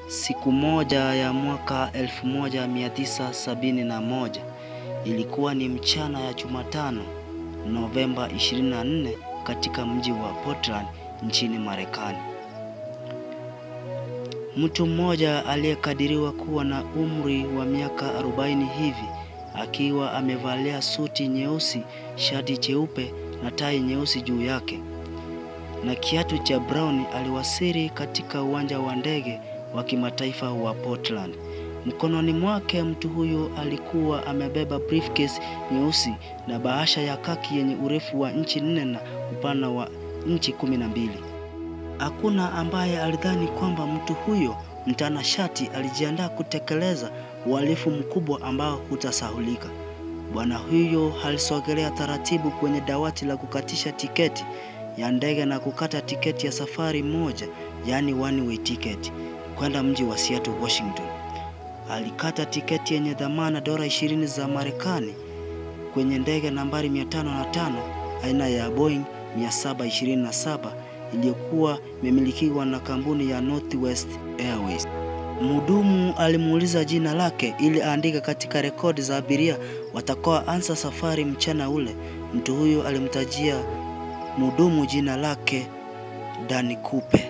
Siku moja ya mwaka 1971 ilikuwa ni mchana ya Jumatano, Novemba 24 katika mji wa Portland nchini Marekani. Mtu mmoja aliyekadiriwa kuwa na umri wa miaka 40 hivi akiwa amevalia suti nyeusi, shati jeupe na tai nyeusi juu yake na kiatu cha brown aliwasili katika uwanja wa ndege wa kimataifa wa Portland. Mkononi mwake mtu huyo alikuwa amebeba briefcase nyeusi na bahasha ya kaki yenye urefu wa inchi nne na upana wa inchi kumi na mbili. Hakuna ambaye alidhani kwamba mtu huyo mtanashati alijiandaa kutekeleza uhalifu mkubwa ambao hutasahulika. Bwana huyo alisogelea taratibu kwenye dawati la kukatisha tiketi ya ndege na kukata tiketi ya safari moja, yaani one way ticket kwenda mji wa Seattle, Washington. Alikata tiketi yenye dhamana dola 20 za Marekani kwenye ndege nambari 505 aina ya Boeing 727 iliyokuwa imemilikiwa na kampuni ya Northwest Airways. Mhudumu alimuuliza jina lake ili aandike katika rekodi za abiria watakoa anza safari mchana ule. Mtu huyo alimtajia mhudumu jina lake Dani Kupe.